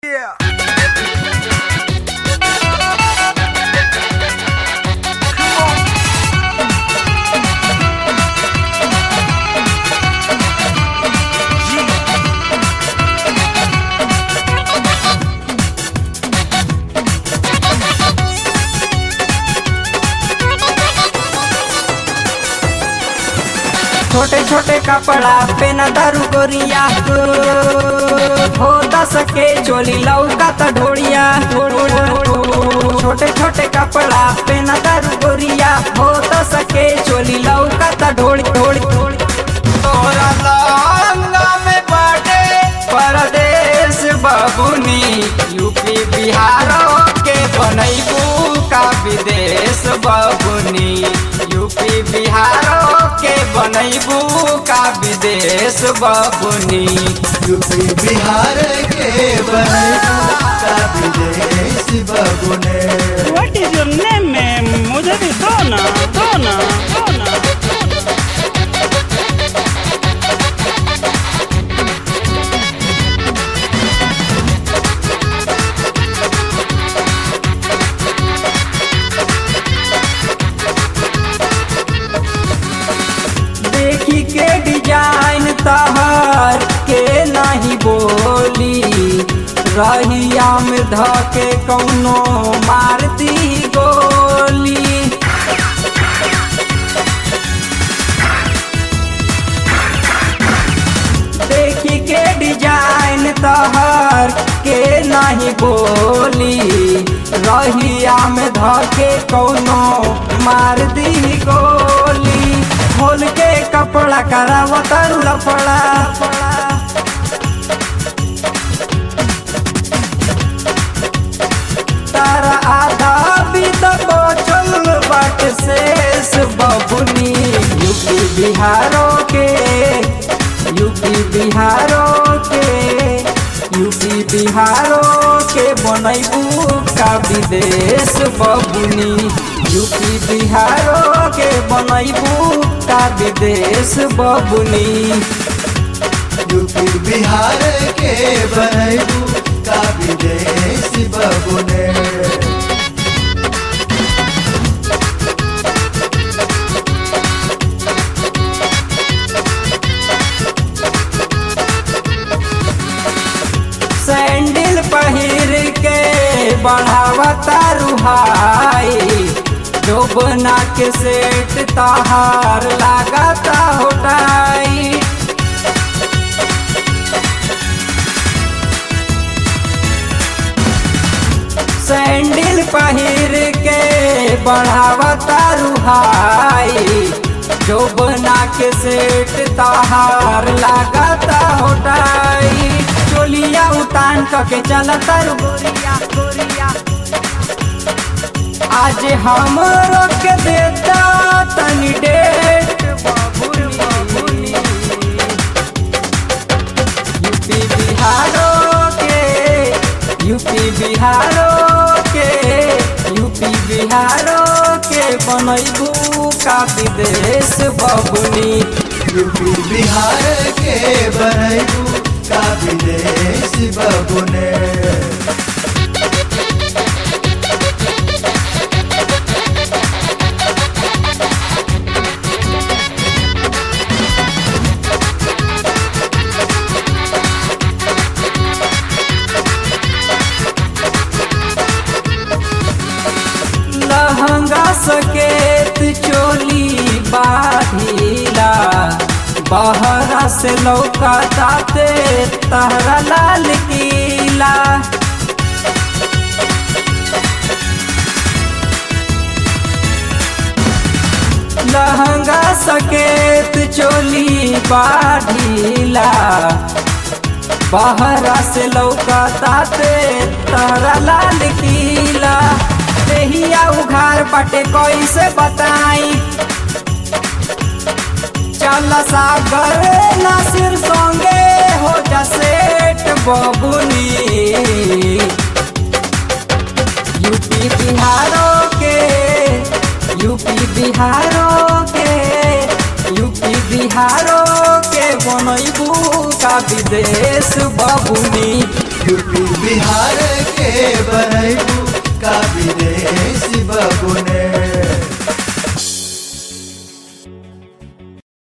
छोटे छोटे कपड़ा पे न दारू गोरिया हो दस के चोली लौका त ढोड़िया छोटे छोटे कपड़ा पे न दारू गोरिया हो दस के चोली लौका त ढोड़ी ढोड़ी ढोड़ी तोरा लहंगा में बाटे परदेश बबुनी यूपी बिहार के बनैबू का विदेश बबुनी यूपी बिहार के बनैबू का विदेश बबुनी यूपी बिहार के बने का विदेश बबुने What is your name, ma'am? मुझे भी दो ना दो ना दो ना देखी के डिजाइन तहर के नहीं बोली रहिया में धके कौनो मारती गोली देखी के डिजाइन तहर के नहीं बोली रहिया में धके कौनो मार दी गोली खोल के कपड़ा करावत लफड़ा तारा आधा भी तो बचल बाट शेष बबुनी यूपी बिहारों के यूपी बिहारों के यूपी बिहारों के बनैबू का विदेश बबुनी यूपी बिहारों के बनैबू का विदेश बबुनी यूपी बिहार के बनेबू का विदेश बबुने सैंडल पहिर के बढ़ावता रुहाई जो बना के सेट तहार लगाता होटाई सैंडल पहिर के बढ़ावता रुहाई जो बना के सेट तहार लगाता होटाई चोलिया उतान के चलता रु गोरिया गोरिया आज हम के देता तनी डेट बबुनी बबुनी यूपी बिहारों के यूपी बिहारों के यूपी बिहारों के बनैबू का विदेश बबुनी यूपी बिहार के बनेबू का विदेश बबुने लहंगा सकेत चोली बाढ़ीला बहरा से लौका ताते तहरा लाल किला लहंगा सकेत चोली बाढ़ीला बहरा से लौका ताते तहरा लाल किला देहिया उघार बाटे कैसे बताई चल सागर नासिर संगे हो जा सेठ बबुनी यूपी बिहारों के यूपी बिहारों के यूपी बिहारों के बनैबू का विदेश बबुनी यूपी बिहार के बनैबू